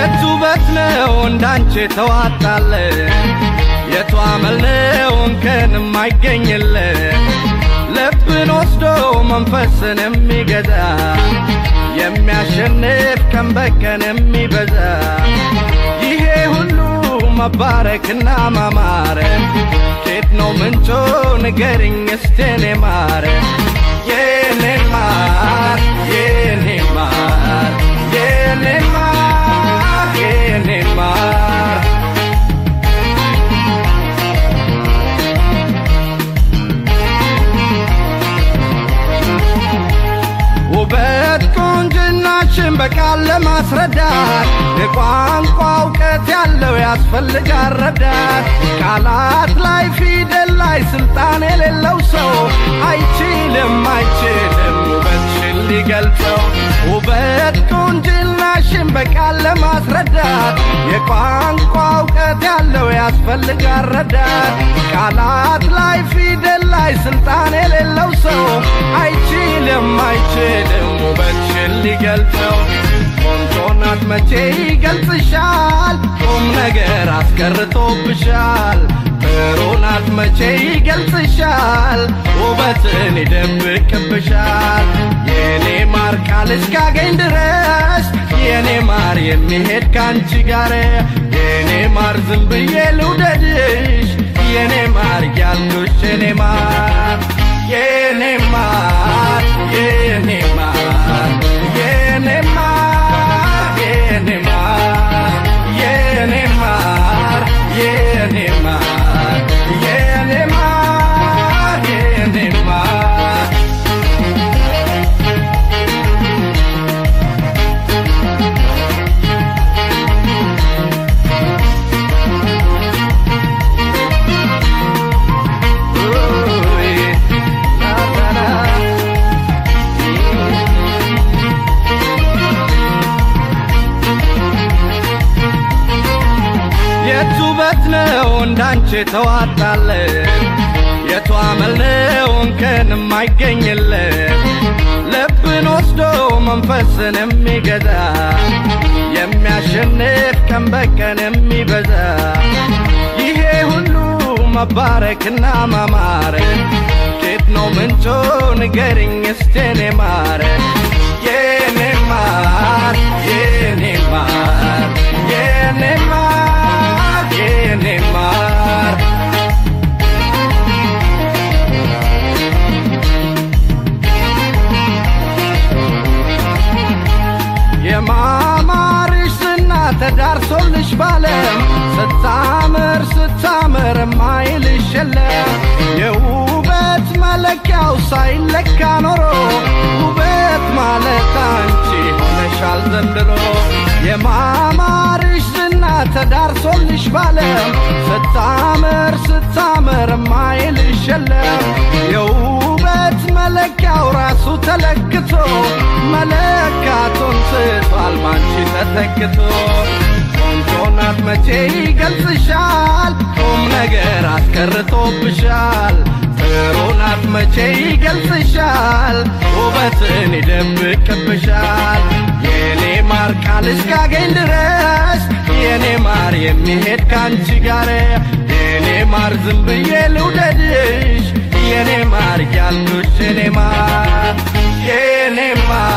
የቱ ውበት ነው እንዳንቺ ተዋጣለ የቱ አመል ነው እንከን የማይገኝለ ልብን ወስዶ መንፈስን የሚገዛ የሚያሸንፍ ቀን በቀን የሚበዛ ይሄ ሁሉ መባረክና ማማረ ኬት ነው ምንጮ ንገርኝ እስቴኔ ማረ የኔ ማር የኔ ማር የኔ ማር የኔ ማር ውበት ቁንጅናችን በቃል ለማስረዳት የቋንቋ እውቀት ያለው ያስፈልጋል ረዳት። ቃላት ላይ ፊደል ላይ ስልጣን የሌለው ሰው አይችልም አይችልም ውበትሽን ሊገልጸው። ውበት ቁንጅናሽን በቃል ለማስረዳት የቋንቋ እውቀት ያለው ያስፈልጋል ረዳት። ቃላት ላይ ፊደል ላይ ስልጣን የሌለው ሰው አይችልም አይችልም ውበትሽን ሊገልጸው። ቆንጆ ናት መቼ ይገልጽሻል፣ ቁም ነገር አስቀርቶብሻል። ጥሩ ናት መቼ ይገልጽሻል፣ ውበትን ይደብቅብሻል። የኔ ማር ቃል እስካገኝ ድረስ የኔ ማር የሚሄድ ካንቺ ጋር የኔ ማር ዝም ብዬ ልውደድሽ የኔ ማር ያልኩሽ የኔ ማር የኔ ማር የኔ ማር የኔ ማር የኔ ማር የኔ ማር የኔ ማር የኔ ማር የኔ ማር የቱ ውበት ነው እንዳንቺ ተዋጣለ የቱ አመል ነው እንከን የማይገኝለ ልብን ወስዶ መንፈስን የሚገዛ የሚያሸንፍ ቀን በቀን የሚበዛ ይሄ ሁሉ መባረክና ማማረ ኬት ነው ምንጮ ንገርኝ እስቴኔ ማረ የኔ ማር የኔ ማር የኔ ማር የኔ ማር የማማርሽ ዝና ተዳርሶልሽ ባለም ስታምር ስታምር ማይልሽ የለም የውበት መለኪያው ሳይለካ ኖሮ ውበት ማለት አንቺ ሆነሻል ዘንድሮ የማማርሽ ዝና ተዳርሶልሽ ባለም ስታምር ስታምር ማይልሽ የለም የውበት መለኪያው ራሱ ተለክቶ መለካቱን ስቷል ባንቺ ተተክቶ ቆንጆ ናት መቼ ይገልጽሻል ቁም ነገር አስቀርቶብሻል ጥሩ ናት መቼ ይገልጽሻል ውበትን ይደብቅብሻል የኔ ማር ቃል እስካገኝ ድረስ የኔ ማር የሚሄድ ካንቺ ጋር የኔ ማር ዝም ብዬ ልውደድሽ የኔ ማር ያልኩሽ የኔ ማር የኔ ማር